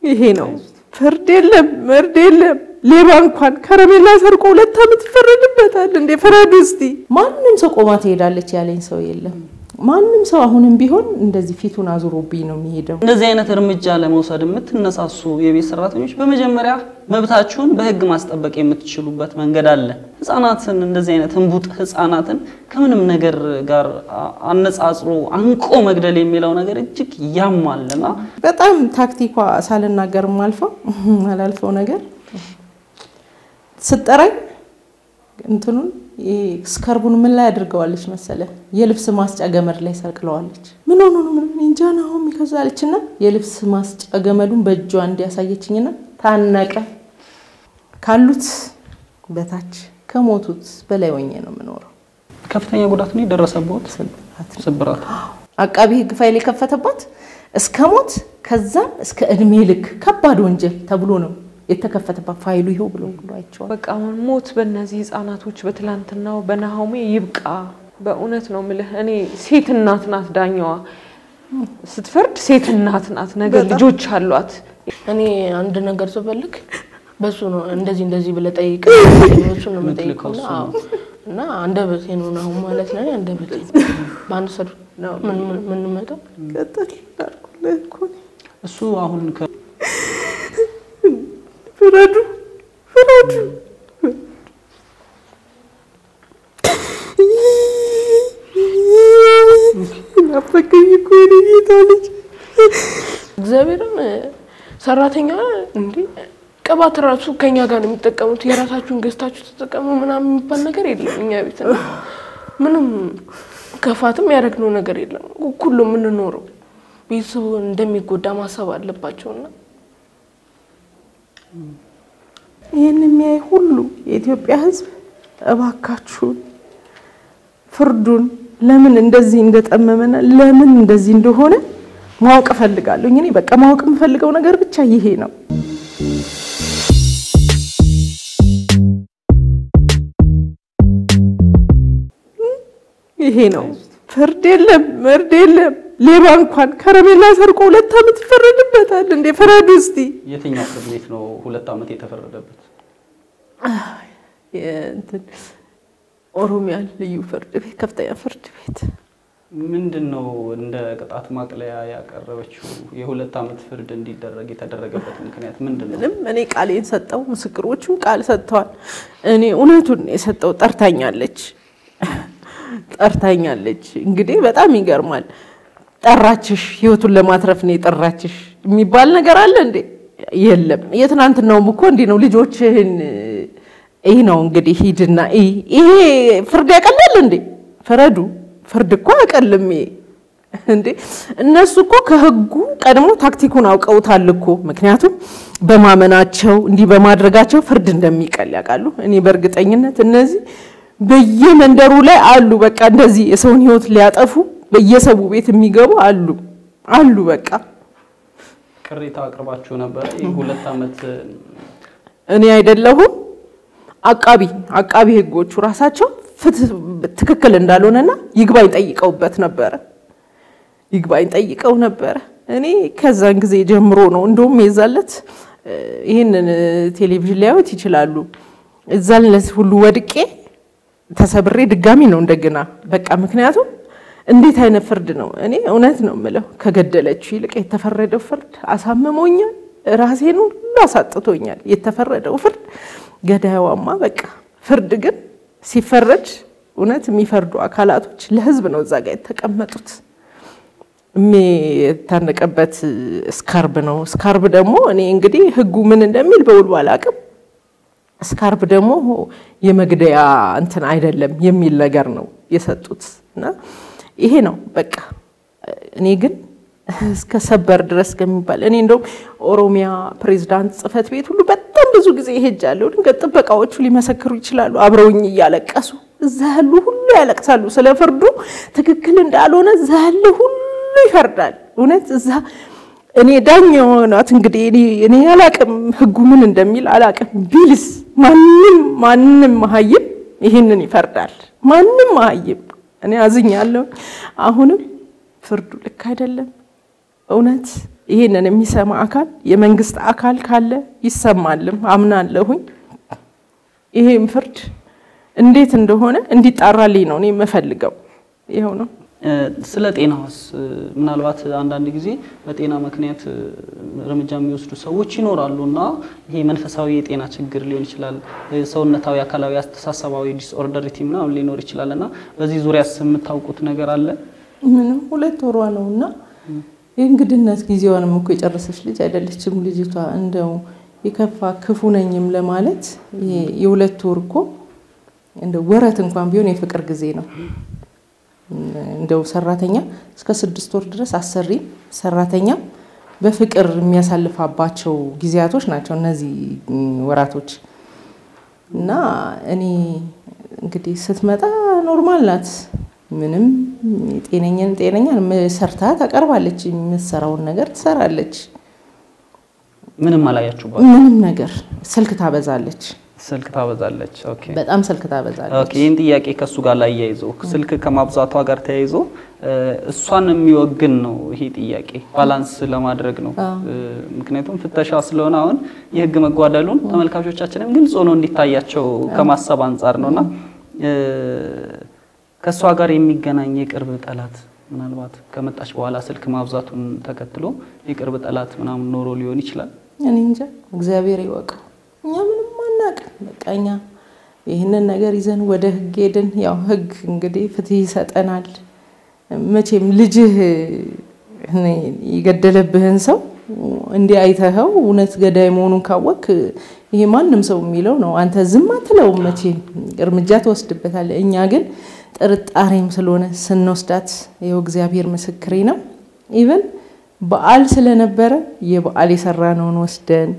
ይሄ ነው ፍርድ የለም፣ መርድ የለም። ሌባ እንኳን ከረሜላ ሰርቆ ሁለት ዓመት ይፈረድበታል እንዴ? ፍረዱ እስቲ። ማንም ሰው ቆማ ትሄዳለች ያለኝ ሰው የለም። ማንም ሰው አሁንም ቢሆን እንደዚህ ፊቱን አዙሮብኝ ነው የሚሄደው። እንደዚህ አይነት እርምጃ ለመውሰድ የምትነሳሱ የቤት ሰራተኞች በመጀመሪያ መብታችሁን በህግ ማስጠበቅ የምትችሉበት መንገድ አለ። ህጻናትን እንደዚህ አይነት እንቡጥ ህጻናትን ከምንም ነገር ጋር አ- አነጻጽሮ አንቆ መግደል የሚለው ነገር እጅግ ያማልና በጣም ታክቲኳ ሳልናገርም አልፈው አላልፈው ነገር ስጠራኝ እንትኑን ይሄ ስከርቡን ምን ላይ አድርገዋለች መሰለ የልብስ ማስጫ ገመድ ላይ ሰቅለዋለች። ምን ሆኖ ነው ምን እንጃ ናሆም ይከዛለች እና የልብስ ማስጫ ገመዱን በእጇ እንዲያሳየችኝና ታነቀ ካሉት በታች ከሞቱት በላይ ሆኜ ነው የምኖረው። ከፍተኛ ጉዳት ነው የደረሰበት ስብራት። አቃቢ ህግ ፋይል የከፈተባት እስከ ሞት ከዛም እስከ እድሜ ልክ ከባድ ወንጀል ተብሎ ነው የተከፈተባት ፋይሉ ይኸው ብሎ ብሎ አይቼዋለሁ። በቃ አሁን ሞት በእነዚህ ህጻናቶች በትላንትናው በናሆሜ ይብቃ። በእውነት ነው ምልህ። እኔ ሴት እናት ናት ዳኛዋ ስትፈርድ ሴት እናት ናት። ነገ ልጆች አሏት። እኔ አንድ ነገር ስፈልግ በሱ ነው እንደዚህ እንደዚህ ብለህ ጠይቅ እሱ ነው የምጠይቀው እና አዎ። እና አንደበቴ ነው አሁን ማለት ነው አንደበቴ በአንድ ሰዱ ምን ምን የምንመጣው ቀጥል አልኩልህ እኮ እኔ። እሱ አሁን ከ- ፍረዱ ፍረዱ። ናፈቀኝ እኮ የኔ ጌታ ልጅ። እግዚአብሔርን ሰራተኛ እንዴ ቅባት ራሱ ከኛ ጋር ነው የሚጠቀሙት። የራሳችሁን ገዝታችሁ ተጠቀሙ ምናምን የሚባል ነገር የለም እኛ ቤት እና ምንም ከፋትም ያደረግነው ነገር የለም። እኩል ነው የምንኖረው። ቤተሰቡ እንደሚጎዳ ማሰብ አለባቸውና ይህን የሚያይ ሁሉ የኢትዮጵያ ሕዝብ እባካችሁን ፍርዱን ለምን እንደዚህ እንደጠመመና ለምን እንደዚህ እንደሆነ ማወቅ እፈልጋለሁ። እኔ በቃ ማወቅ የምፈልገው ነገር ብቻ ይሄ ነው። ይሄ ነው። ፍርድ የለም፣ መርድ የለም። ሌባ እንኳን ከረሜላ ሰርቆ ሁለት ዓመት ይፈረድበታል እንዴ? ፍረዱ እስቲ። የትኛው ፍርድ ቤት ነው ሁለት ዓመት የተፈረደበት? የእንትን ኦሮሚያ ልዩ ፍርድ ቤት ከፍተኛ ፍርድ ቤት ምንድን ነው እንደ ቅጣት ማቅለያ ያቀረበችው የሁለት ዓመት ፍርድ እንዲደረግ የተደረገበት ምክንያት ምንድን ነው? ምንም እኔ ቃሌን ሰጠው፣ ምስክሮቹም ቃል ሰጥተዋል። እኔ እውነቱን ነው የሰጠው። ጠርታኛለች ጠርታኛለች። እንግዲህ በጣም ይገርማል። ጠራችሽ፣ ህይወቱን ለማትረፍ ነው የጠራችሽ የሚባል ነገር አለ እንዴ? የለም። የትናንትናውም እኮ እንዲህ ነው። ልጆችህን ይህ ነው እንግዲህ ሂድና እይ። ይሄ ፍርድ ያቀላል እንዴ? ፍረዱ። ፍርድ እኮ አያቀልም ይሄ እንዴ እነሱ እኮ ከህጉ ቀድሞ ታክቲኩን አውቀውታል እኮ። ምክንያቱም በማመናቸው እንዲህ በማድረጋቸው ፍርድ እንደሚቀል ያውቃሉ። እኔ በእርግጠኝነት እነዚህ በየመንደሩ ላይ አሉ። በቃ እንደዚህ የሰውን ህይወት ሊያጠፉ በየሰው ቤት የሚገቡ አሉ አሉ። በቃ ቅሬታ አቅርባችሁ ነበረ? ይህ ሁለት ዓመት እኔ አይደለሁም አቃቢ አቃቢ ህጎቹ ራሳቸው ፍትህ ትክክል እንዳልሆነና ይግባኝ ጠይቀውበት ነበረ። ይግባኝ ጠይቀው ነበረ። እኔ ከዛን ጊዜ ጀምሮ ነው እንደውም የዛለት ይህንን ቴሌቪዥን ሊያዩት ይችላሉ። እዛለት ሁሉ ወድቄ ተሰብሬ ድጋሚ ነው እንደገና በቃ ምክንያቱም እንዴት አይነት ፍርድ ነው? እኔ እውነት ነው የምለው ከገደለችው ይልቅ የተፈረደው ፍርድ አሳምሞኛል። ራሴን ሁሉ አሳጥቶኛል። የተፈረደው ፍርድ ገዳይዋማ በቃ ፍርድ ግን ሲፈረድ እውነት የሚፈርዱ አካላቶች ለህዝብ ነው እዛ ጋር የተቀመጡት። የሚታነቀበት ስካርብ ነው። ስካርብ ደግሞ እኔ እንግዲህ ህጉ ምን እንደሚል በውሉ አላውቅም። ስካርብ ደግሞ የመግደያ እንትን አይደለም የሚል ነገር ነው የሰጡት እና ይሄ ነው በቃ። እኔ ግን እስከ ሰበር ድረስ ከሚባል እኔ እንደውም ኦሮሚያ ፕሬዝዳንት ጽህፈት ቤት ሁሉ በጣም ብዙ ጊዜ ይሄጃለሁ። ድንገት ጥበቃዎቹ ሊመሰክሩ ይችላሉ። አብረውኝ እያለቀሱ እዛ ያሉ ሁሉ ያለቅሳሉ። ስለ ፍርዱ ትክክል እንዳልሆነ እዛ ያለ ሁሉ ይፈርዳል። እውነት እዛ እኔ ዳኛ የሆናት እንግዲህ እኔ አላቅም፣ ህጉ ምን እንደሚል አላቅም። ቢልስ ማንም ማንም መሀይም ይህንን ይፈርዳል። ማንም መሀይም እኔ አዝኛለሁ። አሁንም ፍርዱ ልክ አይደለም። እውነት ይሄንን የሚሰማ አካል የመንግስት አካል ካለ ይሰማልም አምናለሁኝ። ይሄም ፍርድ እንዴት እንደሆነ እንዲጣራልኝ ነው እኔ የምፈልገው። ይኸው ነው። እ፣ ስለ ጤናውስ እ፣ ምናልባት አንዳንድ ጊዜ በጤና ምክንያት እ፣ እርምጃ የሚወስዱ ሰዎች ይኖራሉ እና ይሄ መንፈሳዊ የጤና ችግር ሊሆን ይችላል፣ እ፣ ሰውነታዊ፣ አካላዊ፣ አስተሳሰባዊ ዲስኦርደሪቲ ምናምን ሊኖር ይችላል እና በዚህ ዙሪያስ የምታውቁት ነገር አለ? ምንም ሁለት ወሯ ነው እና የእንግድነት ጊዜዋንም እኮ የጨረሰች ልጅ አይደለችም ልጅቷ። እንደው የከፋ ክፉ ነኝም ለማለት ይሄ የሁለት ወር እኮ እንደ ወረት እንኳን ቢሆን የፍቅር ጊዜ ነው። እንደው ሰራተኛ እስከ ስድስት ወር ድረስ አሰሪ ሰራተኛ በፍቅር የሚያሳልፋባቸው ጊዜያቶች ናቸው እነዚህ ወራቶች እና እኔ እንግዲህ ስትመጣ ኖርማል ናት። ምንም ጤነኛን ጤነኛን ሰርታ ታቀርባለች። የምትሰራውን ነገር ትሰራለች። ምንም አላያችሁባት? ምንም ነገር ስልክ ታበዛለች። ስልክ ታበዛለች። ኦኬ በጣም ስልክ ታበዛለች። ኦኬ ይህን ጥያቄ ከእሱ ጋር ላይ ያይዞ ስልክ ከማብዛቷ ጋር ተያይዞ እ፣ እሷን የሚወግን ነው ይሄ ጥያቄ ባላንስ ለማድረግ ነው። እ፣ ምክንያቱም ፍተሻ ስለሆነ አሁን የህግ መጓደሉን ተመልካቾቻችንም ግልጽ ሆኖ እንዲታያቸው ከማሰብ አንጻር ነውና እ፣ ከእሷ ጋር የሚገናኝ የቅርብ ጠላት ምናልባት ከመጣች በኋላ ስልክ ማብዛቱን ተከትሎ የቅርብ ጠላት ምናምን ኖሮ ሊሆን ይችላል። እኔ እንጃ እግዚአብሔር ይወቀው። እኛ ምንም አናውቅም። በቃ እኛ ይህንን ነገር ይዘን ወደ ህግ ሄድን። ያው ህግ እንግዲህ ፍትህ ይሰጠናል። መቼም ልጅህ እኔ የገደለብህን ሰው እንዲህ አይተኸው እውነት ገዳይ መሆኑን ካወቅ ይሄ ማንም ሰው የሚለው ነው። አንተ ዝም አትለውም፣ መቼም እርምጃ ትወስድበታለህ። እኛ ግን ጥርጣሬም ስለሆነ ስንወስዳት ይኸው እግዚአብሔር ምስክሬ ነው። ኢቨን በዓል ስለነበረ የበዓል የሰራነውን ወስደን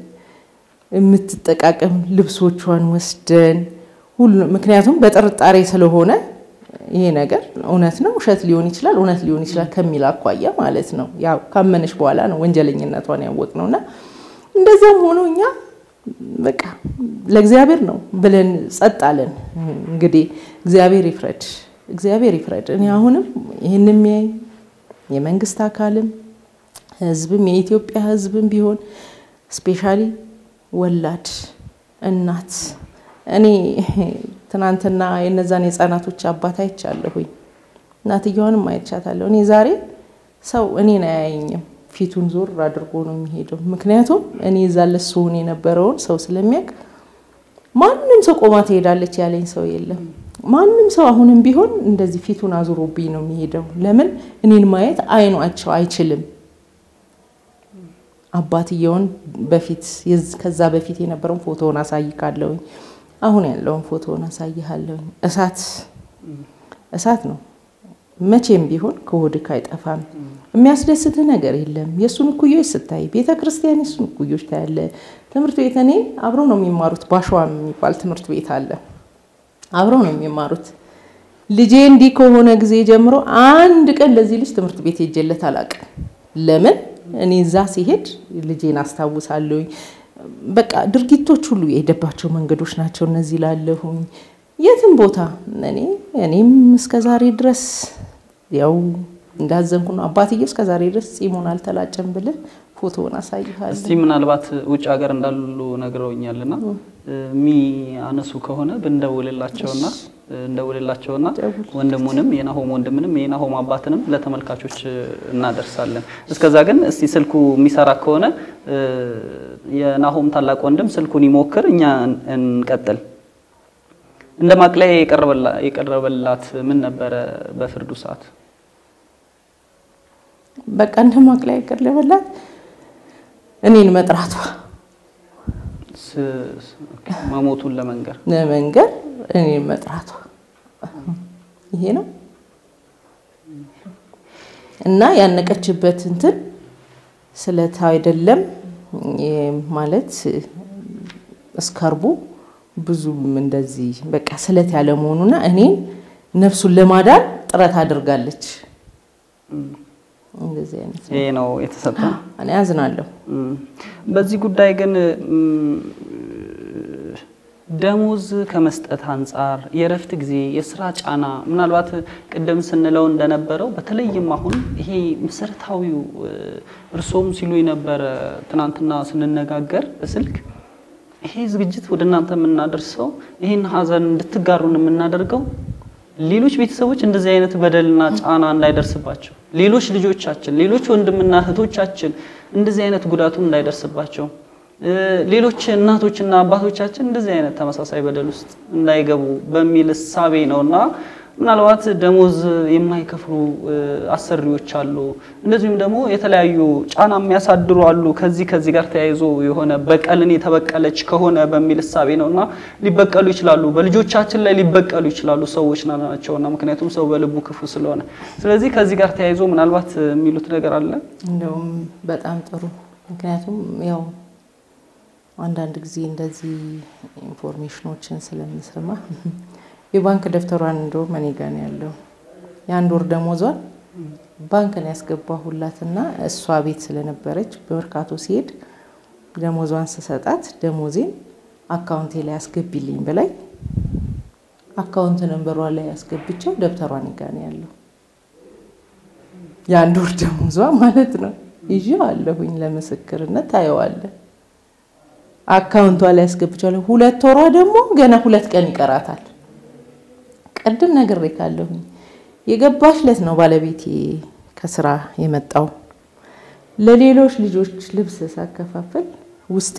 የምትጠቃቀም ልብሶቿን ወስደን ሁሉ ምክንያቱም በጥርጣሬ ስለሆነ ይሄ ነገር እውነት ነው ውሸት ሊሆን ይችላል እውነት ሊሆን ይችላል ከሚል አኳያ ማለት ነው። ያው ካመነች በኋላ ነው ወንጀለኝነቷን ያወቅ ነው እና እንደዚያም ሆኖ እኛ በቃ ለእግዚአብሔር ነው ብለን ጸጥ አለን። እንግዲህ እግዚአብሔር ይፍረድ፣ እግዚአብሔር ይፍረድ። እኔ አሁንም ይህን የሚያይ የመንግስት አካልም ህዝብም የኢትዮጵያ ህዝብም ቢሆን ስፔሻሊ ወላድ እናት እኔ ትናንትና የነዛን የህፃናቶች አባት አይቻለሁኝ። እናትየዋንም አይቻታለሁ። እኔ ዛሬ ሰው እኔን አያየኝም፣ ፊቱን ዞር አድርጎ ነው የሚሄደው። ምክንያቱም እኔ እዛ ለሱ ሆን የነበረውን ሰው ስለሚያውቅ ማንም ሰው ቆማ ትሄዳለች ያለኝ ሰው የለም። ማንም ሰው አሁንም ቢሆን እንደዚህ ፊቱን አዙሮብኝ ነው የሚሄደው። ለምን እኔን ማየት አይኗቸው አይችልም። አባትየውን በፊት ከዛ በፊት የነበረውን ፎቶውን አሳይካለሁኝ። አሁን ያለውን ፎቶውን አሳይሃለሁኝ። እሳት እሳት ነው። መቼም ቢሆን ከሆድክ አይጠፋም። የሚያስደስትህ ነገር የለም። የእሱን እኩዮች ስታይ ቤተ ክርስቲያን የእሱን እኩዮች ታያለ። ትምህርት ቤት እኔ አብረው ነው የሚማሩት። ባሸዋም የሚባል ትምህርት ቤት አለ። አብረው ነው የሚማሩት። ልጄ እንዲህ ከሆነ ጊዜ ጀምሮ አንድ ቀን ለዚህ ልጅ ትምህርት ቤት ሄጄለት አላውቅም። ለምን እኔ እዛ ሲሄድ ልጄን አስታውሳለሁኝ። በቃ ድርጊቶች ሁሉ የሄደባቸው መንገዶች ናቸው እነዚህ ላለሁኝ የትም ቦታ እኔ እኔም እስከ ዛሬ ድረስ ያው እንዳዘንኩ ነው። አባትዬው እስከ ዛሬ ድረስ ጺሙን አልተላጨም ብልህ ፎቶውን አሳይሃለሁ። እስቲ ምናልባት ውጭ ሀገር እንዳሉ ነግረውኛልና የሚያነሱ ከሆነ ብንደውልላቸውና እንደውልላቸውና ወንድሙንም የናሆም ወንድምንም የናሆም አባትንም ለተመልካቾች እናደርሳለን። እስከዛ ግን እስቲ ስልኩ የሚሰራ ከሆነ የናሆም ታላቅ ወንድም ስልኩን ይሞክር፣ እኛ እንቀጥል። እንደ ማቅለያ የቀረበላት ምን ነበረ በፍርዱ ሰዓት? በቃ እንደ ማቅለያ የቀረበላት እኔን መጥራቷ መሞቱን ለመንገር ለመንገር እኔን መጥራቷ ይሄ ነው እና ያነቀችበት እንትን ስለት አይደለም ማለት እስከርቡ ብዙም እንደዚህ በቃ ስለት ያለ መሆኑና እኔን ነፍሱን ለማዳን ጥረት አድርጋለች። እንደዚህ አይነት ይሄ ነው የተሰጠ። እኔ አዝናለሁ። በዚህ ጉዳይ ግን ደሞዝ ከመስጠት አንጻር የእረፍት ጊዜ፣ የስራ ጫና ምናልባት ቅድም ስንለው እንደነበረው በተለይም አሁን ይሄ መሰረታዊው እርሶም ሲሉ የነበረ ትናንትና ስንነጋገር በስልክ ይሄ ዝግጅት ወደ እናንተ የምናደርሰው ይህን ሀዘን እንድትጋሩን የምናደርገው ሌሎች ቤተሰቦች እንደዚህ አይነት በደልና ጫና እንዳይደርስባቸው፣ ሌሎች ልጆቻችን፣ ሌሎች ወንድምና እህቶቻችን እንደዚህ አይነት ጉዳቱ እንዳይደርስባቸው ሌሎች እናቶችና አባቶቻችን እንደዚህ አይነት ተመሳሳይ በደል ውስጥ እንዳይገቡ በሚል እሳቤ ነው እና ምናልባት ደሞዝ የማይከፍሉ አሰሪዎች አሉ። እንደዚሁም ደግሞ የተለያዩ ጫና የሚያሳድሩ አሉ። ከዚህ ከዚህ ጋር ተያይዞ የሆነ በቀልን የተበቀለች ከሆነ በሚል እሳቤ ነው እና ሊበቀሉ ይችላሉ። በልጆቻችን ላይ ሊበቀሉ ይችላሉ ሰዎች ናቸውና፣ ምክንያቱም ሰው በልቡ ክፉ ስለሆነ። ስለዚህ ከዚህ ጋር ተያይዞ ምናልባት የሚሉት ነገር አለ። እንደውም በጣም ጥሩ ምክንያቱም ያው አንዳንድ ጊዜ እንደዚህ ኢንፎርሜሽኖችን ስለምሰማ የባንክ ደብተሯን እንደውም እኔ ጋ ነው ያለው የአንድ ወር ደሞዟን ባንክ ነው ያስገባሁላትና እሷ ቤት ስለነበረች በመርካቶ ሲሄድ ደሞዟን ስሰጣት ደሞዜን አካውንቴ ላይ አስገቢልኝ ብላኝ አካውንት ነንበሯ ላይ ያስገብቸው ደብተሯን ጋ ነው ያለው የአንድ ወር ደሞዟ ማለት ነው። ይዤ አለሁኝ ለምስክርነት ታየዋለ አካውንቷ ላይ ያስገብቻለሁ። ሁለት ወሯ ደግሞ ገና ሁለት ቀን ይቀራታል። ቅድም ነግሬ ካለሁኝ የገባሽ ለት ነው ባለቤቴ ከስራ የመጣው። ለሌሎች ልጆች ልብስ ሳከፋፍል ውስጤ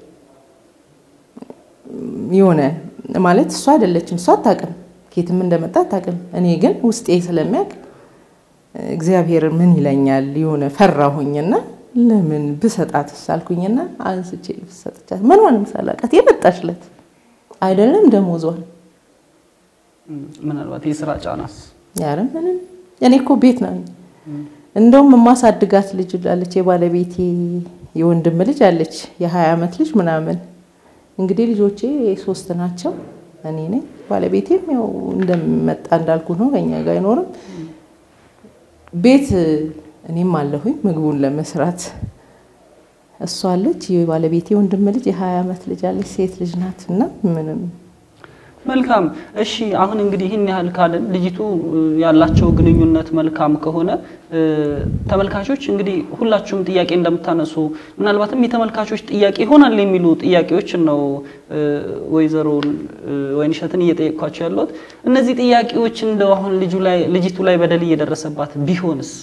የሆነ ማለት እሷ አይደለችም፣ እሷ አታውቅም፣ ኬትም እንደመጣ አታውቅም። እኔ ግን ውስጤ ስለሚያውቅ እግዚአብሔር ምን ይለኛል የሆነ ፈራሁኝና ለምን ብሰጣት ሳልኩኝና አንስቼ ልብስ ሰጥቻት ምንሆንም ሳላውቃት የመጣች ለት አይደለም ደሞዟል ምናልባት የስራ ጫናስ ያረ ምንም እኔ እኮ ቤት ነኝ። እንደውም የማሳድጋት ልጅ አለች፣ የባለቤቴ የወንድም ልጅ አለች፣ የሀያ ዓመት ልጅ ምናምን። እንግዲህ ልጆቼ ሶስት ናቸው፣ እኔ ነኝ። ባለቤቴም ያው እንደመጣ እንዳልኩ ነው፣ ከኛ ጋር አይኖርም። ቤት እኔም አለሁኝ ምግቡን ለመስራት። እሷ አለች፣ የባለቤቴ ወንድም ልጅ የሀያ ዓመት ልጅ አለች፣ ሴት ልጅ ናት እና ምንም መልካም እሺ። አሁን እንግዲህ ይህን ያህል ካልን ልጅቱ ያላቸው ግንኙነት መልካም ከሆነ ተመልካቾች እንግዲህ ሁላችሁም ጥያቄ እንደምታነሱ ምናልባትም የተመልካቾች ጥያቄ ይሆናል የሚሉ ጥያቄዎችን ነው ወይዘሮ ወይንሸትን እየጠየቅኳቸው ያለሁት። እነዚህ ጥያቄዎች እንደው አሁን ልጁ ላይ ልጅቱ ላይ በደል እየደረሰባት ቢሆንስ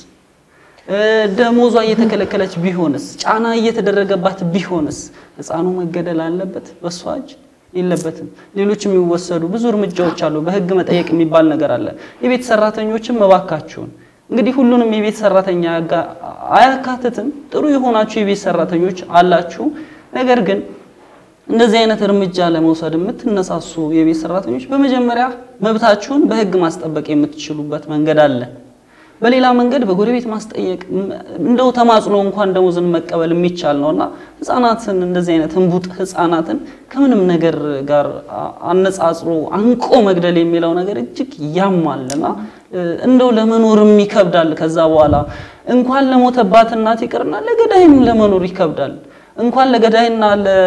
ደሞዟ እየተከለከለች ቢሆንስ ጫና እየተደረገባት ቢሆንስ ሕፃኑ መገደል አለበት በሷ እጅ? የለበትም። ሌሎች የሚወሰዱ ብዙ እርምጃዎች አሉ። በህግ መጠየቅ የሚባል ነገር አለ። የቤት ሰራተኞችም መባካችሁን እንግዲህ ሁሉንም የቤት ሰራተኛ አያካትትም። ጥሩ የሆናችሁ የቤት ሰራተኞች አላችሁ። ነገር ግን እንደዚህ አይነት እርምጃ ለመውሰድ የምትነሳሱ የቤት ሰራተኞች በመጀመሪያ መብታችሁን በህግ ማስጠበቅ የምትችሉበት መንገድ አለ። በሌላ መንገድ በጎረቤት ማስጠየቅ እንደው ተማጽኖ እንኳን ደሞዝን መቀበል የሚቻል ነውና ህፃናትን እንደዚህ አይነት እንቡጥ ህፃናትን ከምንም ነገር ጋር አነጻጽሮ አንቆ መግደል የሚለው ነገር እጅግ ያማልና እንደው ለመኖርም ይከብዳል። ከዛ በኋላ እንኳን ለሞተባት እናት ይቅርና ለገዳይም ለመኖር ይከብዳል። እንኳን ለገዳይና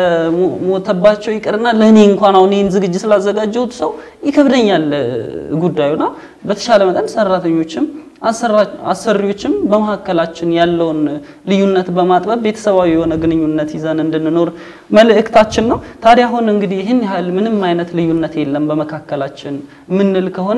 ለሞተባቸው ይቅርና ለእኔ እንኳን አሁን ይህን ዝግጅት ስላዘጋጀሁት ሰው ይከብደኛል ጉዳዩና በተሻለ መጠን ሰራተኞችም አሰሪዎችም በመካከላችን ያለውን ልዩነት በማጥበብ ቤተሰባዊ የሆነ ግንኙነት ይዘን እንድንኖር መልእክታችን ነው። ታዲያ አሁን እንግዲህ ይህን ያህል ምንም አይነት ልዩነት የለም በመካከላችን ምንል ከሆነ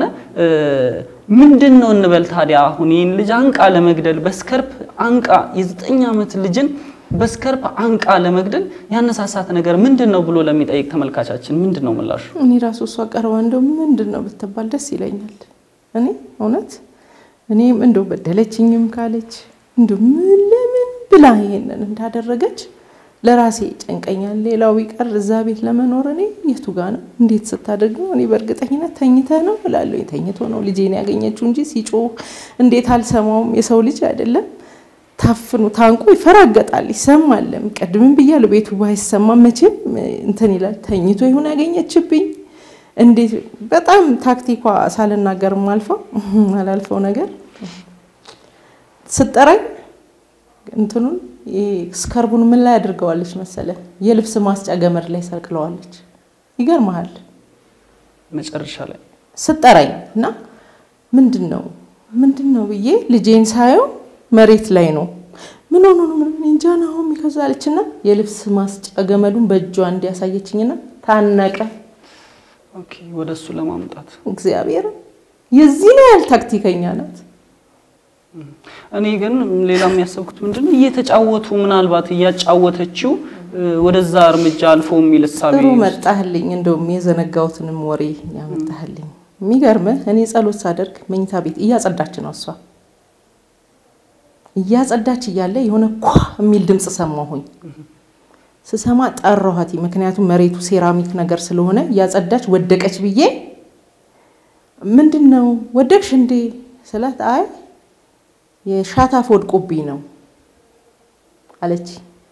ምንድን ነው እንበል ታዲያ አሁን ይህን ልጅ አንቃ ለመግደል በስከርፕ አንቃ የዘጠኝ ዓመት ልጅን በስከርፕ አንቃ ለመግደል ያነሳሳት ነገር ምንድን ነው ብሎ ለሚጠይቅ ተመልካቻችን ምንድን ነው ምላሹ? እኔ ራሱ እሷ ቀርባ እንደው ምንድን ነው ብትባል ደስ ይለኛል። እኔ እውነት እኔም እንደው በደለችኝም ካለች እንደው ምን ለምን ብላ ይሄንን እንዳደረገች ለራሴ ጨንቀኛል። ሌላው ቢቀር እዛ ቤት ለመኖር እኔ የቱ ጋ ነው እንዴት ስታደርግ ነው? እኔ በእርግጠኝነት ተኝተ ነው እላለሁ። ተኝቶ ነው ልጄን ያገኘችው እንጂ ሲጮህ እንዴት አልሰማውም? የሰው ልጅ አይደለም ታፍኑ ታንቆ ይፈራገጣል፣ ይሰማልም። ቀድምም ብያለሁ፣ ቤቱ ባይሰማም መቼም እንትን ይላል። ተኝቶ ይሁን ያገኘችብኝ እንዴት በጣም ታክቲኳ ሳልናገርም አልፈው አላልፈው ነገር ስጠራኝ እንትኑን ስከርቡን ምን ላይ አድርገዋለች መሰለ የልብስ ማስጫ ገመድ ላይ ሰቅለዋለች። ይገርመሃል መጨረሻ ላይ ስጠራኝ እና ምንድን ነው ምንድን ነው ብዬ ልጄን ሳየው መሬት ላይ ነው። ምን ሆኖ ነው? ምን እንጃ ናሆም ይከዛለችና የልብስ ማስጫ ገመዱን በእጇ እንዲያሳየችኝና ታነቀ። ኦኬ፣ ወደ እሱ ለማምጣት እግዚአብሔር የዚህ ነው ያህል ታክቲከኛ ናት። እኔ ግን ሌላ የሚያሰብኩት ምንድን ነው እየተጫወቱ ምናልባት እያጫወተችው እ፣ ወደዛ እርምጃ አልፎ የሚል እሳቤ ጥሩ መጣህልኝ። እንደውም የዘነጋሁትንም ወሬ ያመጣህልኝ። የሚገርምህ እኔ ጸሎት ሳደርግ መኝታ ቤት እያጸዳች ነው እሷ እያጸዳች እያለ የሆነ ኳ የሚል ድምፅ ሰማሁኝ። ስሰማ ጠራኋት። ምክንያቱም መሬቱ ሴራሚክ ነገር ስለሆነ እያጸዳች ወደቀች ብዬ ምንድን ነው ወደቅሽ እንዴ ስላት አይ የሻታፍ ወድቆብኝ ነው አለች።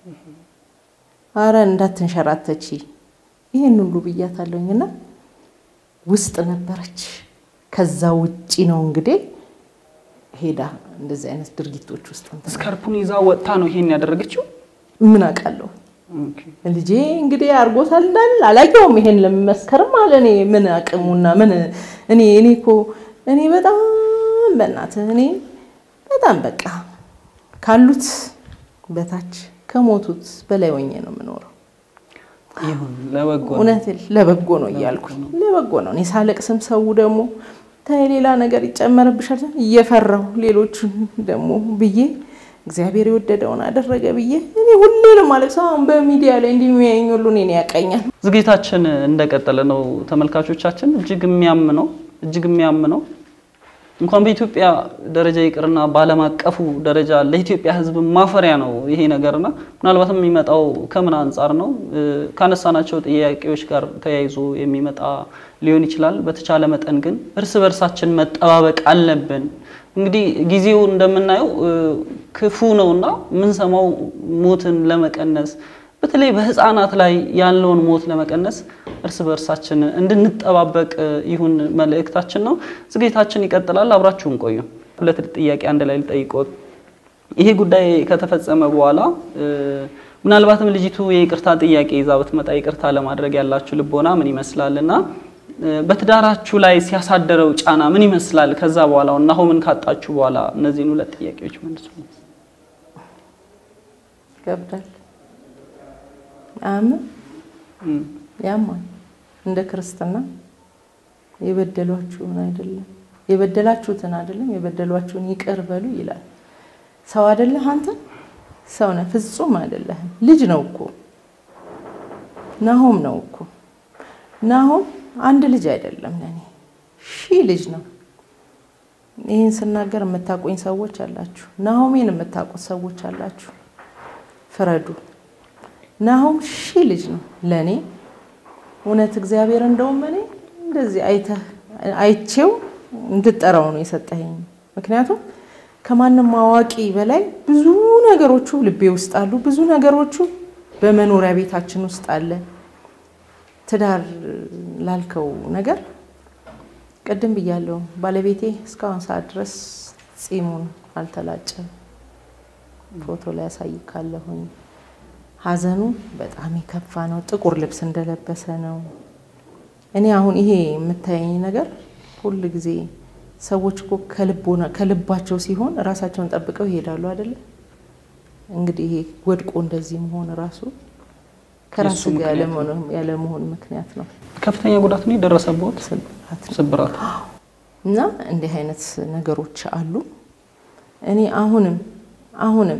አረ እንዳትንሸራተች ይህን ሁሉ ብያታለሁኝና ውስጥ ነበረች። ከዛ ውጪ ነው እንግዲህ ሄዳ እንደዚህ አይነት ድርጊቶች ውስጥ እንትን ስካርፑን ይዛ ወጥታ ነው ይሄን ያደረገችው። ምን አውቃለሁ። ኦኬ። ልጄ እንግዲህ አድርጎታል እንዳል አላየውም። ይሄን ለመመስከርም አለ እኔ ምን አቅሙና ምን እኔ እኔ እኮ እኔ በጣም በእናትህ እኔ በጣም በቃ ካሉት በታች ከሞቱት በላይ ሆኜ ነው የምኖረው። ይሁን ለበጎ ነው። እውነት ለበጎ ነው እያልኩኝ ለበጎ ነው። እኔ ሳለቅስም ሰው ደግሞ ታይ ሌላ ነገር ይጨመርብሻል እየፈራሁ ሌሎቹን ደግሞ ብዬ እግዚአብሔር የወደደውን አደረገ ብዬ እኔ ሁሌ ነው ማለት ሰው አሁን በሚዲያ ላይ እንዲህ የሚያየኝ ሁሉ እኔን ያቀኛል። ዝግጅታችን እንደቀጠለ ነው ተመልካቾቻችን። እጅግ የሚያም ነው እጅግ የሚያም ነው። እንኳን በኢትዮጵያ ደረጃ ይቅርና በዓለም አቀፉ ደረጃ ለኢትዮጵያ ሕዝብ ማፈሪያ ነው ይሄ ነገርና ምናልባትም የሚመጣው ከምን አንጻር ነው እ፣ ካነሳናቸው ጥያቄዎች ጋር ተያይዞ የሚመጣ ሊሆን ይችላል። በተቻለ መጠን ግን እርስ በርሳችን መጠባበቅ አለብን። እንግዲህ ጊዜው እንደምናየው እ፣ ክፉ ነውና የምንሰማው ሞትን ለመቀነስ በተለይ በህፃናት ላይ ያለውን ሞት ለመቀነስ እርስ በእርሳችን እንድንጠባበቅ ይሁን መልእክታችን ነው። ዝግጅታችን ይቀጥላል። አብራችሁን ቆዩ። ሁለት ጥያቄ አንድ ላይ ልጠይቅዎት። ይሄ ጉዳይ ከተፈጸመ በኋላ እ፣ ምናልባትም ልጅቱ የይቅርታ ጥያቄ ይዛ ብትመጣ ይቅርታ ለማድረግ ያላችሁ ልቦና ምን ይመስላል እና እ፣ በትዳራችሁ ላይ ሲያሳደረው ጫና ምን ይመስላል? ከዛ በኋላ ናሆምን ካጣችሁ በኋላ እነዚህን ሁለት ጥያቄዎች መልሱ። ይከብዳል። አምን እም፣ ያማል። እንደ ክርስትና የበደሏችሁን አይደለም የበደላችሁትን አይደለም የበደሏችሁን ይቅር በሉ ይላል። ሰው አይደለህ አንተ ሰው ነህ፣ ፍጹም አይደለህም። ልጅ ነው እኮ ናሆም ነው እኮ ናሆም አንድ ልጅ አይደለም ለኔ ሺህ ልጅ ነው። ይህን ስናገር የምታውቁኝ ሰዎች አላችሁ፣ ናሆሜን የምታውቁት ሰዎች አላችሁ። ፍረዱ። ናሆም ሺህ ልጅ ነው ለእኔ እውነት እግዚአብሔር እንደውም እኔ እንደዚህ አይተህ አይቼው እንድጠራው ነው የሰጠኸኝ። ምክንያቱም ከማንም አዋቂ በላይ ብዙ ነገሮቹ ልቤ ውስጥ አሉ። ብዙ ነገሮቹ በመኖሪያ ቤታችን ውስጥ አለ። ትዳር ላልከው ነገር ቅድም ብያለሁ። ባለቤቴ እስካሁን ሰዓት ድረስ ጺሙን አልተላጨም። ፎቶ ላይ ያሳይካለሁኝ። ሀዘኑ በጣም የከፋ ነው። ጥቁር ልብስ እንደለበሰ ነው። እኔ አሁን ይሄ የምታየኝ ነገር ሁል ጊዜ ሰዎች እኮ ከልቦና ከልባቸው ሲሆን ራሳቸውን ጠብቀው ይሄዳሉ አይደለ? እንግዲህ ይሄ ወድቆ እንደዚህ መሆን ራሱ ከራስ የእሱ ጋር ምክንያት ያለመሆን- ያለመሆን ምክንያት ነው። ከፍተኛ ጉዳት ነው የደረሰበት ስብራት ነው። ስብራት። እና እንዲህ አይነት ነገሮች አሉ። እኔ አሁንም አሁንም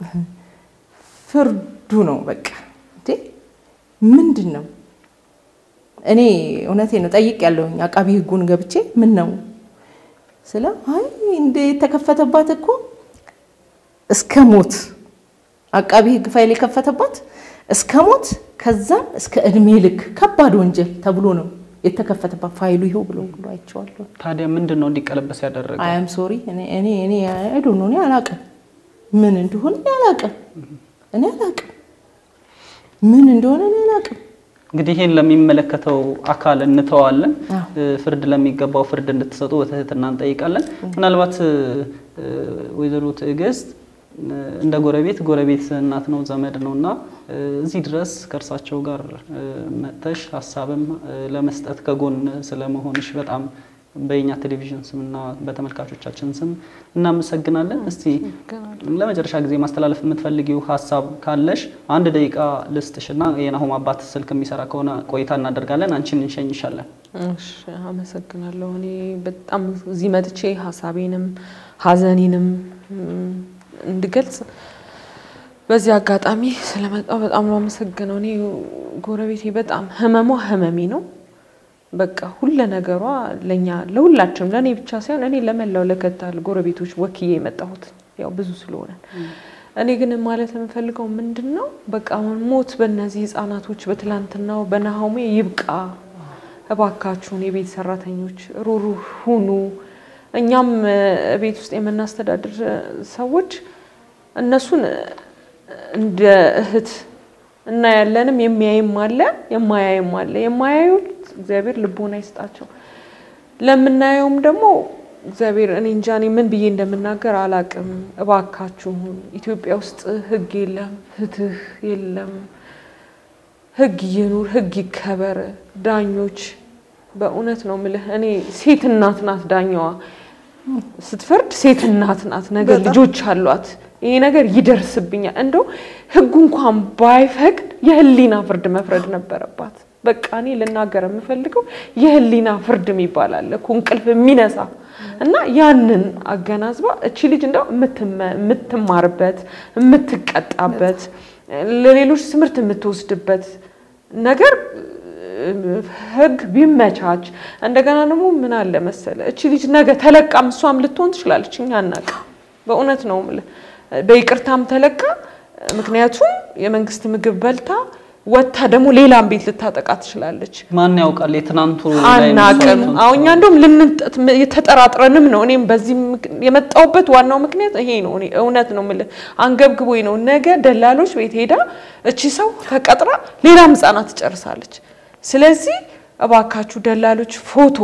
ፍርዱ ነው በቃ እንዴ ምንድን ነው? እኔ እውነቴ ነው ጠይቅ ያለሁኝ አቃቢ ሕጉን ገብቼ ምን ነው ስለ አይ እንደ የተከፈተባት እኮ እስከ ሞት አቃቢ ሕግ ፋይል የከፈተባት እስከ ሞት ከዛም እስከ እድሜ ልክ ከባድ ወንጀል ተብሎ ነው የተከፈተባት ፋይሉ ይኸው ብሎ ብሎ አይቼዋለሁ። ታዲያ ምንድን ነው እንዲቀለበስ ያደረገ? አያም ሶሪ እኔ እኔ እኔ አይዶ ነው እኔ አላቅም፣ ምን እንደሆነ እኔ አላቅም፣ እኔ አላቅም፣ ምን እንደሆነ እኔ አላቅም። እንግዲህ ይሄን ለሚመለከተው አካል እንተዋለን። አዎ። እ፣ ፍርድ ለሚገባው ፍርድ እንድትሰጡ በትህትና እንጠይቃለን። ምናልባት እ፣ ወይዘሮ ትዕግስት እንደ ጎረቤት ጎረቤት እናት ነው ዘመድ ነው እና እዚህ ድረስ ከእርሳቸው ጋር መጥተሽ ሀሳብም ለመስጠት ከጎን ስለመሆንሽ በጣም በየኛ ቴሌቪዥን ስምና በተመልካቾቻችን ስም እናመሰግናለን። እስቲ ለመጨረሻ ጊዜ ማስተላለፍ የምትፈልጊው ሀሳብ ካለሽ አንድ ደቂቃ ልስጥሽና የናሆም አባት ስልክ የሚሰራ ከሆነ ቆይታ እናደርጋለን። አንቺን እንሸኝሻለን። እሺ፣ አመሰግናለሁ። እኔ በጣም እዚህ መጥቼ ሀሳቤንም ሀዘኔንም እንድገልጽ በዚህ አጋጣሚ ስለመጣው በጣም ነው አመሰግነው። እኔ ጎረቤቴ በጣም ህመሟ ህመሜ ነው። በቃ ሁለ ነገሯ ለኛ ለሁላችንም ለእኔ ብቻ ሳይሆን እኔ ለመላው ለከታል ጎረቤቶች ወክዬ የመጣሁት ያው ብዙ ስለሆነ እኔ ግን ማለት የምፈልገው ምንድን ነው በቃ አሁን ሞት በእነዚህ ህጻናቶች በትላንትናው በናሆሜ ይብቃ። እባካችሁን የቤት ሰራተኞች ሩሩህ ሁኑ። እኛም ቤት ውስጥ የምናስተዳድር ሰዎች እነሱን እንደ እህት እናያለንም የሚያይም አለ የማያይም አለ። የማያዩት እግዚአብሔር ልቦና ይስጣቸው። ለምናየውም ደግሞ እግዚአብሔር እኔ እንጃ እኔ ምን ብዬ እንደምናገር አላቅም። እባካችሁን ኢትዮጵያ ውስጥ ህግ የለም፣ ፍትህ የለም። ህግ ይኑር፣ ህግ ይከበር። ዳኞች በእውነት ነው ምልህ እኔ ሴት እናት ናት ዳኛዋ ስትፈርድ ሴት እናት ናት። ነገር ልጆች አሏት። ይሄ ነገር ይደርስብኛል። እንደው ህጉ እንኳን ባይፈቅድ የህሊና ፍርድ መፍረድ ነበረባት። በቃ እኔ ልናገር የምፈልገው የህሊና ፍርድ የሚባል አለ እኮ እንቅልፍ የሚነሳ እና ያንን አገናዝባ እቺ ልጅ እንደው የምትማርበት የምትቀጣበት ለሌሎች ትምህርት የምትወስድበት ነገር ህግ ቢመቻች እንደገና ደግሞ ምን አለ መሰለ እቺ ልጅ ነገ ተለቃም እሷም ልትሆን ትችላለች። እኛ አናውቅም። በእውነት ነው የምልህ በይቅርታም ተለቃ ምክንያቱም የመንግስት ምግብ በልታ ወታ ደግሞ ሌላም ቤት ልታጠቃ ትችላለች። ማን ያውቃል? የትናንቱ ላይ አናቅም። መስዋዕቱን አሁን እኛ እንደውም ልንጠት የተጠራጥረንም ነው። እኔም በዚህ ምክ- የመጣሁበት ዋናው ምክንያት ይሄ ነው። እኔ እውነት ነው የምልህ አንገብግቦኝ ነው። ነገ ደላሎች ቤት ሄዳ እቺ ሰው ተቀጥራ ሌላም ህጻናት ትጨርሳለች። ስለዚህ እባካችሁ ደላሎች ፎቶ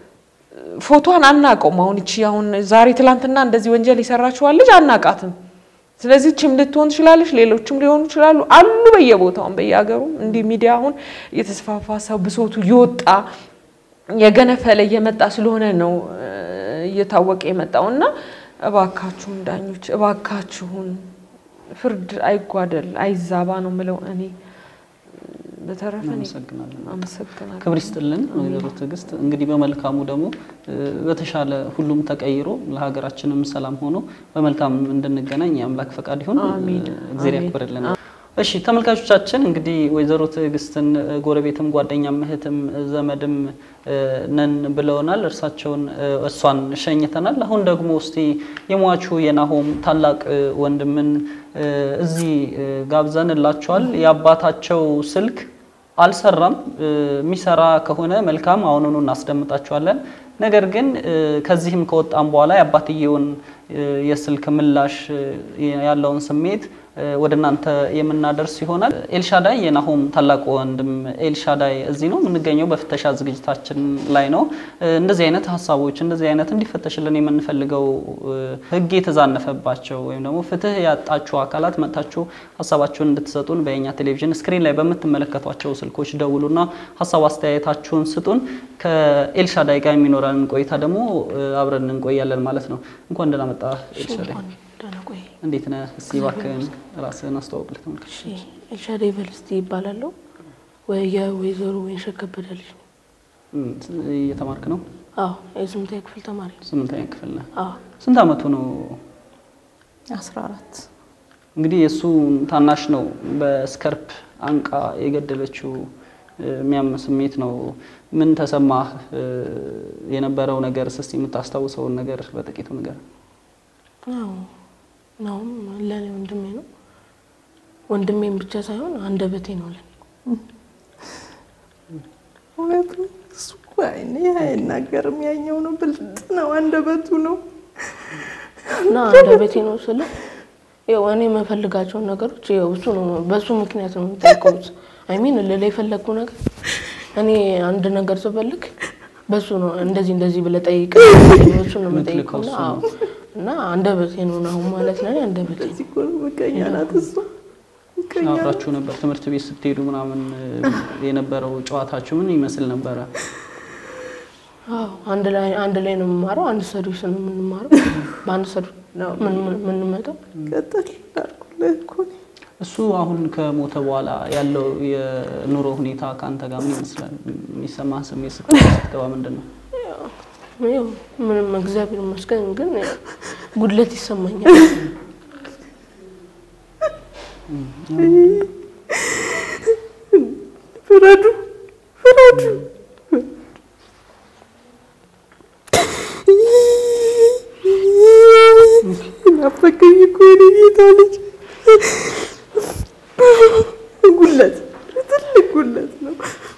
ፎቶን አናውቀውም። አሁን እቺ አሁን ዛሬ ትላንትና እንደዚህ ወንጀል የሰራችኋል ልጅ አናውቃትም። ስለዚህ ችም ልትሆን ትችላለች፣ ሌሎችም ሊሆኑ ይችላሉ አሉ በየቦታውም በየሀገሩ እንዲህ ሚዲያ አሁን እየተስፋፋ ሰው ብሶቱ እየወጣ የገነፈለ እየመጣ ስለሆነ ነው እ፣ እየታወቀ የመጣው እና እባካችሁን ዳኞች እባካችሁን ፍርድ አይጓደል አይዛባ ነው ምለው እኔ በተረፈ እኔ እናመሰግናለን። አመሰግናለሁ። ክብር ይስጥልን ወይዘሮ ትዕግስት። እንግዲህ በመልካሙ ደግሞ እ፣ በተሻለ ሁሉም ተቀይሮ ለሀገራችንም ሰላም ሆኖ በመልካም እንድንገናኝ የአምላክ ፈቃድ ይሁን። አሚን። እግዚአብሔር አሚን። ያክብርልን። እሺ ተመልካቾቻችን እንግዲህ ወይዘሮ ትዕግስትን እ፣ ጎረቤትም ጓደኛም እህትም እ፣ ዘመድም እ፣ ነን ብለውናል። እርሳቸውን እ፣ እሷን ሸኝተናል። አሁን ደግሞ እስቲ የሟቹ የናሆም ታላቅ እ፣ ወንድምን እ፣ እዚህ እ፣ ጋብዘንላቸዋል። የአባታቸው ስልክ አልሰራም። እ፣ የሚሰራ ከሆነ መልካም አሁኑኑ እናስደምጣቸዋለን። ነገር ግን እ፣ ከዚህም ከወጣም በኋላ የአባትየውን እ፣ የስልክ ምላሽ እ፣ ያለውን ስሜት እ፣ ወደ እናንተ የምናደርስ ይሆናል። ኤልሻዳይ የናሆም ታላቅ ወንድም ኤልሻዳይ እዚህ ነው የምንገኘው። በፍተሻ ዝግጅታችን ላይ ነው። እ፣ እንደዚህ አይነት ሀሳቦች እንደዚህ አይነት እንዲፈተሽልን የምንፈልገው እ፣ ሕግ የተዛነፈባቸው ወይም ደግሞ ፍትህ ያጣችሁ አካላት መጥታችሁ ሀሳባችሁን እንድትሰጡን በየኛ ቴሌቪዥን ስክሪን ላይ በምትመለከቷቸው ስልኮች ደውሉና ሀሳብ አስተያየታችሁን ስጡን። ከኤልሻዳይ ጋር የሚኖረንን ቆይታ ደግሞ እ፣ አብረን እንቆያለን ማለት ነው። እንኳን ደህና መጣ ኤልሻዳይ። እንኳን ደህና ቆይ። እንዴት ነህ? እስኪ እባክህን ራስህን አስተዋውቅ ለተመልካቾች። እሺ ኤልሻዳይ ቨልስቲ ይባላለሁ። ወይ የወይዘሮ ወይንሸት ከበደ ልጅ ነኝ። እም፣ እየተማርክ ነው? አዎ የስምንተኛ ክፍል ተማሪ ነኝ። ስምንተኛ ክፍል ነህ? አዎ ስንት አመቱ ነው? አስራ አራት እንግዲህ የእሱ ታናሽ ነው በስከርፕ አንቃ የገደለችው። እ፣ የሚያም ስሜት ነው። ምን ተሰማህ? እ፣ የነበረው ነገር እስኪ የምታስታውሰውን ነገር በጥቂቱ ነገር። አዎ ናሁም ለእኔ ወንድሜ ነው። ወንድሜም ብቻ ሳይሆን አንደበቴ ነው ለኔ። እውነቱ እሱ እኮ አይኔ አይናገርም። ያኛው ነው ብልጥ ነው፣ አንደበቱ ነው። እና አንደበቴ ነው ስለ ያው እኔ የምፈልጋቸውን ነገሮች ያው እሱ ነው በሱ ምክንያት ነው የምጠይቀውት። አይሚን ልል የፈለግኩ ነገር እኔ አንድ ነገር ስፈልግ በሱ ነው እንደዚህ እንደዚህ ብለህ ጠይቅ በሱ ነው የምትልከው የምጠይቀውና እሱ ነው። አዎ እና አንደበቴ ነው አሁን ማለት ለኔ አንደበቴ ነው። እዚህ እኮ ነው ምቀኛ ናት እሷ ምቀኛ ናት። አብራችሁ ነበር ትምህርት ቤት ስትሄዱ ምናምን እ፣ የነበረው ጨዋታችሁ ምን ይመስል ነበረ? አዎ አንድ ላይ አንድ ላይ ነው የምማረው። አንድ ሰርቪስ ነው የምንማረው። በአንድ ሰርቪስ ነው ምን ምን የምንመጣው ቀጥል አልኩልህ እኮ እኔ። እሱ አሁን ከሞተ በኋላ ያለው የኑሮ ሁኔታ ከአንተ ጋር ምን ይመስላል? የሚሰማህ ስሜት ስትገባ ስትገባ ምንድን ነው? ያው ምንም እግዚአብሔር ይመስገን፣ ግን ያው ጉድለት ይሰማኛል። ፍረዱ ፍረዱ። ናፈቀኝ እኮ የእኔ ጌታ ልጅ። ጉለት ትልቅ ጉለት ነው።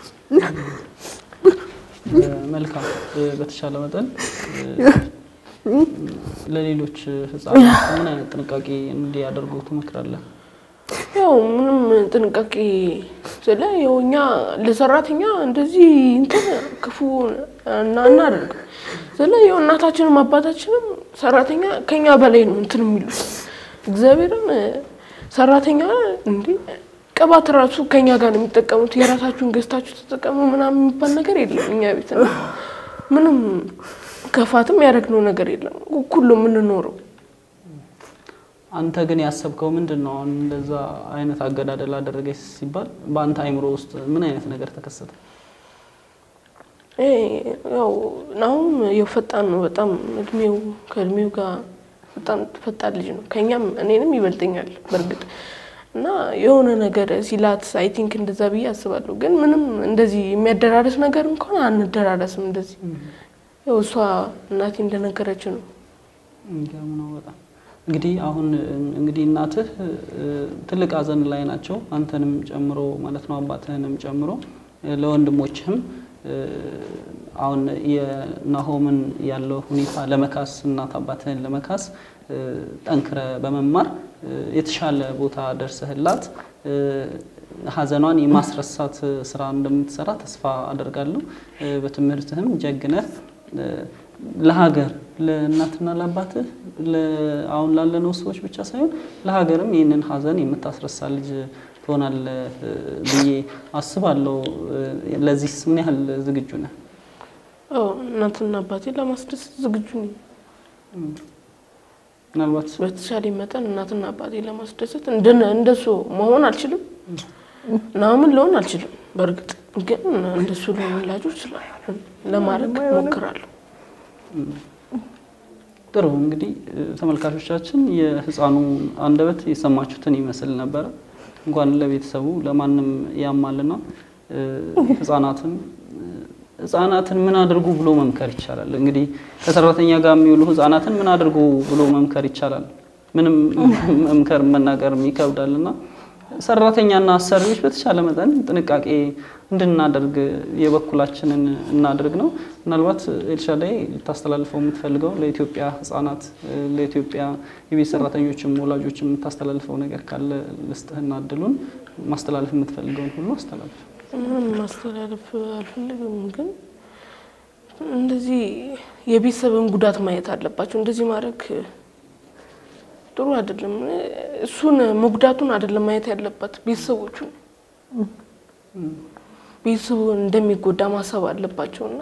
እ፣ መልካም እ፣ በተሻለ መጠን እ፣ ለሌሎች ህጻናት ምን አይነት ጥንቃቄ እንዲያደርጉ ትመክራለህ? ያው ምንም ጥንቃቄ ስለ ያው እኛ ለሰራተኛ እንደዚህ እንትን ክፉ እና እናደርግ ስለ ያው እናታችንም አባታችንም ሰራተኛ ከኛ በላይ ነው እንትን የሚሉት እግዚአብሔርን ሰራተኛ እንዲ ቅባት ራሱ ከኛ ጋር ነው የሚጠቀሙት። የራሳችሁን ገዝታችሁ ተጠቀሙ ምናምን የሚባል ነገር የለም እኛ ቤት እና ምንም ከፋትም ያደረግነው ነገር የለም። እኩል ነው የምንኖረው። አንተ ግን ያሰብከው ምንድን ነው? አሁን እንደዛ አይነት አገዳደል አደረገች ሲባል በአንተ አይምሮ ውስጥ ምን አይነት ነገር ተከሰተ? ይሄ ያው አሁን ያው ፈጣን ነው በጣም እድሜው ከእድሜው ጋር በጣም ፈጣን ልጅ ነው። ከኛም እኔንም ይበልጠኛል በእርግጥ እና የሆነ ነገር ሲላት አይ ቲንክ እንደዛ ብዬ አስባለሁ። ግን ምንም እንደዚህ የሚያደራረስ ነገር እንኳን አንደራረስም። እንደዚህ ያው እሷ እናቴ እንደነገረች ነው። የሚገርም ነው በጣም እንግዲህ አሁን እንግዲህ እናትህ እ፣ ትልቅ ሐዘን ላይ ናቸው አንተንም ጨምሮ ማለት ነው አባትህንም ጨምሮ እ፣ ለወንድሞችህም እ፣ አሁን የናሆምን ያለው ሁኔታ ለመካስ እናት አባትህን ለመካስ እ፣ ጠንክረ በመማር እ፣ የተሻለ ቦታ ደርሰህላት እ፣ ሐዘኗን የማስረሳት ስራ እንደምትሰራ ተስፋ አደርጋለሁ። እ፣ በትምህርትህም ጀግነህ እ፣ ለሀገር ለእናትና ለአባትህ ለ- አሁን ላለነው ሰዎች ብቻ ሳይሆን ለሀገርም ይህንን ሐዘን የምታስረሳ ልጅ ትሆናለህ እ፣ ብዬ አስባለሁ። እ፣ ለዚህስ ምን ያህል ዝግጁ ነህ? አዎ እናትና አባቴ ለማስደሰት ዝግጁ ነኝ። ምናልባት በተሻለ መጠን እናትና አባቴ ለማስደሰት እንደነ እንደሱ መሆን አልችልም፣ ናምን ልሆን አልችልም። በእርግጥ ግን እንደሱ ልሆንላቸው እችላለሁ፣ ለማድረግ እሞክራለሁ። ጥሩ እንግዲህ እ፣ ተመልካቾቻችን የህፃኑ አንደበት የሰማችሁትን ይመስል ነበረ። እንኳን ለቤተሰቡ ለማንም ያማልና እ፣ ህፃናትን እ፣ ህፃናትን ምን አድርጉ ብሎ መምከር ይቻላል? እንግዲህ ከሰራተኛ ጋር የሚውሉ ህፃናትን ምን አድርጉ ብሎ መምከር ይቻላል? ምንም መምከር መናገር ይከብዳልና ሰራተኛና አሰሪዎች በተቻለ መጠን ጥንቃቄ እንድናደርግ የበኩላችንን እናድርግ ነው። ምናልባት ኤልሻዳይ ልታስተላልፈው የምትፈልገው ለኢትዮጵያ ህጻናት፣ ለኢትዮጵያ የቤት ሰራተኞችም ወላጆችም የምታስተላልፈው ነገር ካለ ልስጥህና እድሉን ማስተላለፍ የምትፈልገውን ሁሉ አስተላልፍ። ምንም ማስተላለፍ አልፈልግም፣ ግን እንደዚህ የቤተሰብን ጉዳት ማየት አለባቸው። እንደዚህ ማድረግ ጥሩ አይደለም። እሱን መጉዳቱን አይደለም ማየት ያለባት ቤተሰቦቹን ቤተሰቡ እንደሚጎዳ ማሰብ አለባቸውና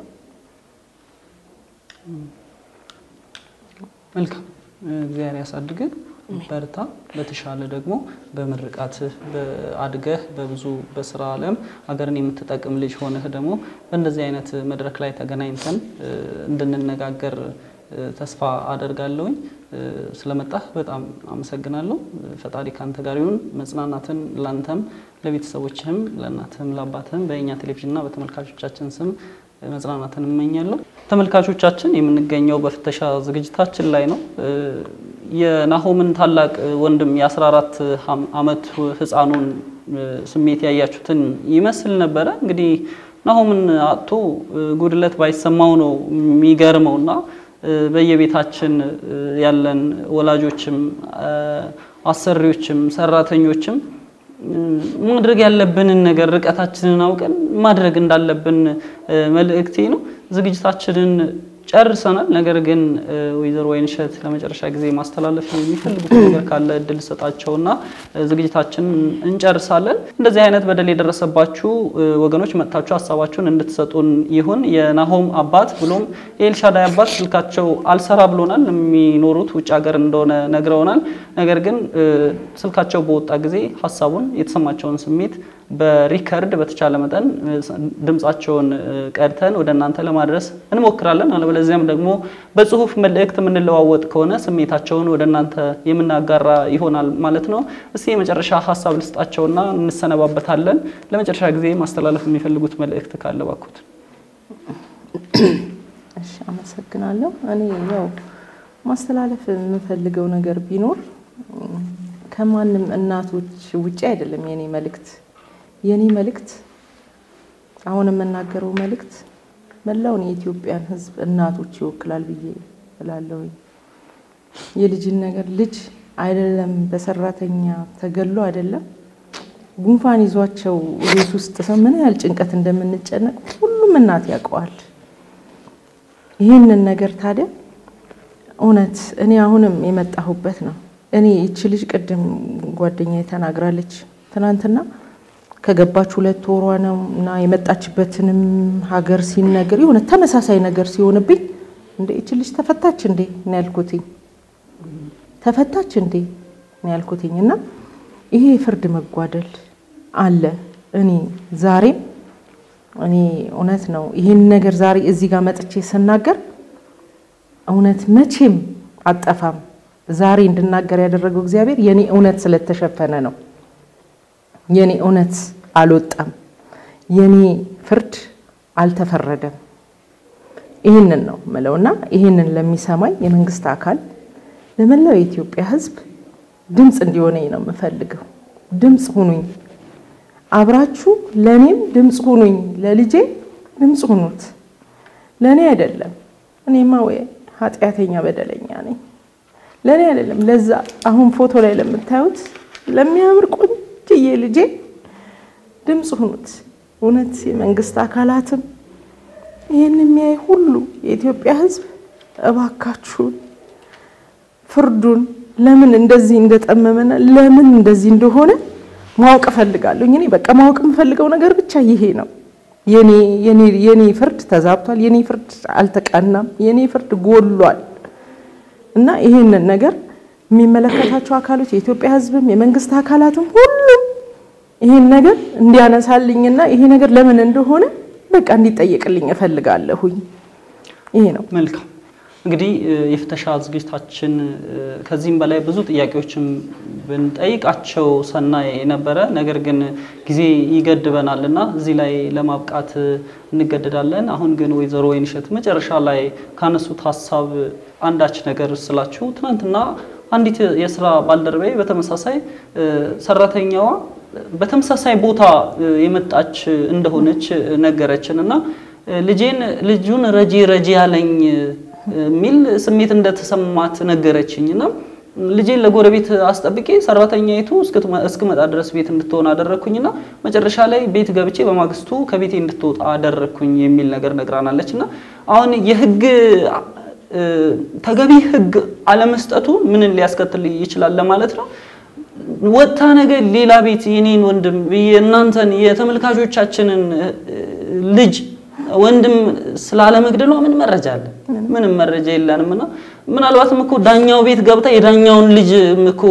መልካም እግዚአብሔር ያሳድግህ፣ በርታ። በተሻለ ደግሞ በምርቃትህ አድገህ በብዙ በስራ ዓለም ሀገርን የምትጠቅም ልጅ ሆነህ ደግሞ በእንደዚህ አይነት መድረክ ላይ ተገናኝተን እንድንነጋገር ተስፋ አደርጋለሁኝ። ስለመጣህ በጣም አመሰግናለሁ። ፈጣሪ ካንተ ጋር ይሁን። መጽናናትን ላንተም፣ ለቤተሰቦችህም፣ ለእናትህም፣ ለአባትህም በእኛ ቴሌቪዥንና በተመልካቾቻችን ስም መጽናናትን እመኛለሁ። ተመልካቾቻችን የምንገኘው በፍተሻ ዝግጅታችን ላይ ነው። የናሆምን ታላቅ ወንድም የ14 ዓመት ህፃኑን ስሜት ያያችሁትን ይመስል ነበረ። እንግዲህ ናሆምን አጥቶ ጉድለት ባይሰማው ነው የሚገርመውና በየቤታችን ያለን ወላጆችም አሰሪዎችም ሰራተኞችም ማድረግ ያለብንን ነገር ርቀታችንን አውቀን ማድረግ እንዳለብን መልእክቴ ነው። ዝግጅታችንን ጨርሰናል። ነገር ግን እ፣ ወይዘሮ ወይንሸት ለመጨረሻ ጊዜ ማስተላለፍ የሚፈልጉት ነገር ካለ እድል ሰጣቸውና እ፣ ዝግጅታችንን እንጨርሳለን። እንደዚህ አይነት በደል የደረሰባችሁ እ፣ ወገኖች መጥታችሁ ሀሳባችሁን እንድትሰጡን ይሁን። የናሆም አባት ብሎም የኤልሻዳይ አባት ስልካቸው አልሰራ ብሎናል። የሚኖሩት ውጭ ሀገር እንደሆነ ነግረውናል። ነገር ግን እ፣ ስልካቸው በወጣ ጊዜ ሀሳቡን የተሰማቸውን ስሜት በሪከርድ በተቻለ መጠን እ፣ ድምጻቸውን እ፣ ቀድተን ወደ እናንተ ለማድረስ እንሞክራለን። አለበለዚያም ደግሞ በጽሁፍ መልእክት የምንለዋወጥ ከሆነ ስሜታቸውን ወደ እናንተ የምናጋራ ይሆናል ማለት ነው። እስቲ የመጨረሻ ሀሳብ ልስጣቸውና እንሰነባበታለን። ለመጨረሻ ጊዜ ማስተላለፍ የሚፈልጉት መልእክት ካለ ባኩት። እሺ አመሰግናለሁ። እኔ ያው ማስተላለፍ የምፈልገው ነገር ቢኖር እም፣ ከማንም እናቶች ውጪ አይደለም የኔ መልእክት። የኔ መልእክት አሁን የምናገረው መልእክት መላውን የኢትዮጵያን ሕዝብ እናቶች ይወክላል ብዬ እላለሁኝ። የልጅን ነገር ልጅ አይደለም በሰራተኛ ተገሎ አይደለም ጉንፋን ይዟቸው ቤት ውስጥ ሰው ምን ያህል ጭንቀት እንደምንጨነቅ ሁሉም እናት ያውቀዋል። ይህንን ነገር ታዲያ እውነት እኔ አሁንም የመጣሁበት ነው። እኔ ይቺ ልጅ ቅድም ጓደኛዬ ተናግራለች። ትናንትና ከገባች ሁለት ወሯ ነው እና የመጣችበትንም ሀገር ሲነገር የሆነ ተመሳሳይ ነገር ሲሆንብኝ እንደ ይቺ ልጅ ተፈታች እንዴ ነው ያልኩትኝ። ተፈታች እንዴ ነው ያልኩትኝ እና ይሄ የፍርድ መጓደል አለ። እኔ ዛሬም እኔ እውነት ነው ይህን ነገር ዛሬ እዚህ ጋር መጥቼ ስናገር እውነት መቼም አጠፋም። ዛሬ እንድናገር ያደረገው እግዚአብሔር የኔ እውነት ስለተሸፈነ ነው። የኔ እውነት አልወጣም። የኔ ፍርድ አልተፈረደም። ይህንን ነው ምለውና ይህንን ለሚሰማኝ የመንግስት አካል ለመላው የኢትዮጵያ ሕዝብ ድምፅ እንዲሆነኝ ነው የምፈልገው። ድምፅ ሁኑኝ፣ አብራችሁ ለእኔም ድምፅ ሁኑኝ፣ ለልጄ ድምፅ ሁኑት። ለእኔ አይደለም፣ እኔማ ወይ ኃጢአተኛ በደለኛ ነኝ። ለእኔ አይደለም፣ ለዛ አሁን ፎቶ ላይ ለምታዩት ለሚያምር ቆንጅዬ ልጄ ድምፅ ሁኑት። እውነት የመንግስት አካላትም ይህን የሚያይ ሁሉ የኢትዮጵያ ሕዝብ እባካችሁን ፍርዱን ለምን እንደዚህ እንደጠመመና ለምን እንደዚህ እንደሆነ ማወቅ እፈልጋለሁ። እኔ በቃ ማወቅ የምፈልገው ነገር ብቻ ይሄ ነው። የኔ የኔ የኔ ፍርድ ተዛብቷል። የኔ ፍርድ አልተቀናም። የኔ ፍርድ ጎሏል እና ይሄንን ነገር የሚመለከታቸው አካሎች የኢትዮጵያ ሕዝብም የመንግስት አካላትም ሁሉም ይሄን ነገር እንዲያነሳልኝና ይሄ ነገር ለምን እንደሆነ በቃ እንዲጠየቅልኝ እፈልጋለሁኝ። ይሄ ነው። መልካም እንግዲህ እ፣ የፍተሻ ዝግጅታችን እ፣ ከዚህም በላይ ብዙ ጥያቄዎችን ብንጠይቃቸው ሰናይ ነበረ። ነገር ግን ጊዜ ይገድበናል እና እዚህ ላይ ለማብቃት እ፣ እንገደዳለን። አሁን ግን ወይዘሮ ወይንሸት መጨረሻ ላይ ካነሱት ሀሳብ አንዳች ነገር ስላችሁ ትናንትና አንዲት የስራ ባልደረባዬ በተመሳሳይ እ፣ ሰራተኛዋ በተመሳሳይ ቦታ እ፣ የመጣች እንደሆነች ነገረችን እና እ፣ ልጄን ልጁን ረጂ ረጂ ያለኝ የሚል ስሜት እንደተሰማት ነገረችኝ እና ልጄን ለጎረቤት አስጠብቄ ሰራተኛይቱ እስክትመ- እስክመጣ ድረስ ቤት እንድትሆን አደረግኩኝና መጨረሻ ላይ ቤት ገብቼ በማግስቱ ከቤቴ እንድትወጣ አደረግኩኝ የሚል ነገር ነግራናለች እና አሁን የህግ እ፣ ተገቢ ህግ አለመስጠቱ ምንን ሊያስከትል ይችላል ለማለት ነው። ወጥታ ነገር ሌላ ቤት የኔን ወንድም የእናንተን የተመልካቾቻችንን እ፣ ልጅ ወንድም ስላለመግደሏ ምን መረጃ አለ? ምንም መረጃ የለንም። እና ምናልባትም እኮ ዳኛው ቤት ገብታ የዳኛውን ልጅ እኮ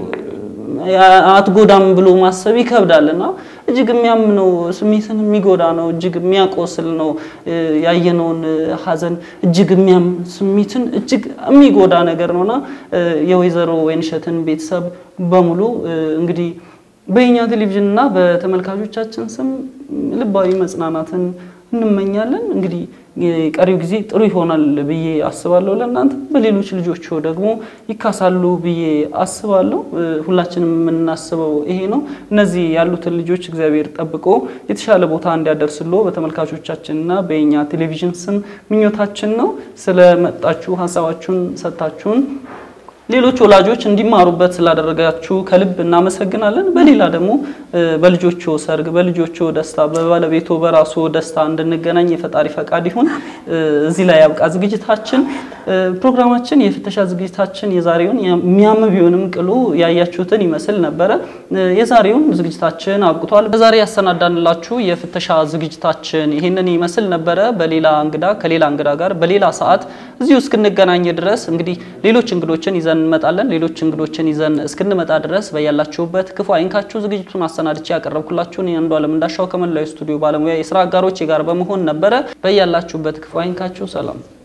አትጎዳም ብሎ ማሰብ ይከብዳል። እና እጅግ የሚያም ነው፣ ስሜትን የሚጎዳ ነው፣ እጅግ የሚያቆስል ነው። እ፣ ያየነውን እ፣ ሀዘን እጅግ የሚያም ስሜትን እጅግ የሚጎዳ ነገር ነውና እ፣ የወይዘሮ ወይንሸትን ቤተሰብ በሙሉ እ፣ እንግዲህ በእኛ ቴሌቪዥን እና በተመልካቾቻችን ስም ልባዊ መጽናናትን እንመኛለን። እንግዲህ የቀሪው ጊዜ ጥሩ ይሆናል ብዬ አስባለሁ። ለእናንተ በሌሎች ልጆች ደግሞ ይካሳሉ ብዬ አስባለሁ። እ፣ ሁላችንም የምናስበው ይሄ ነው። እነዚህ ያሉትን ልጆች እግዚአብሔር ጠብቆ የተሻለ ቦታ እንዲያደርስሎ በተመልካቾቻችንና በእኛ ቴሌቪዥን ስም ምኞታችን ነው። ስለመጣችሁ ሀሳባችሁን ሰጥታችሁን ሌሎች ወላጆች እንዲማሩበት ስላደረጋችሁ ከልብ እናመሰግናለን። በሌላ ደግሞ በልጆቹ ሰርግ፣ በልጆቹ ደስታ፣ በባለቤቱ በራሱ ደስታ እንድንገናኝ የፈጣሪ ፈቃድ ይሁን። እዚህ ላይ ያብቃ ዝግጅታችን። ፕሮግራማችን የፍተሻ ዝግጅታችን የዛሬውን የሚያም ቢሆንም ቅሉ ያያችሁትን ይመስል ነበረ። የዛሬውን ዝግጅታችን አብቅቷል። በዛሬ ያሰናዳንላችሁ የፍተሻ ዝግጅታችን ይህንን ይመስል ነበረ። በሌላ እንግዳ ከሌላ እንግዳ ጋር በሌላ ሰዓት እዚሁ እስክንገናኝ ድረስ እንግዲህ ሌሎች እንግዶችን ይዘን እንመጣለን። ሌሎች እንግዶችን ይዘን እስክንመጣ ድረስ በያላችሁበት ክፉ አይንካችሁ። ዝግጅቱን አሰናድቼ ያቀረብኩላችሁን የአንዷለም እንዳሻው ከመላው ስቱዲዮ ባለሙያ የስራ አጋሮች ጋር በመሆን ነበረ። በያላችሁበት ክፉ አይንካችሁ። ሰላም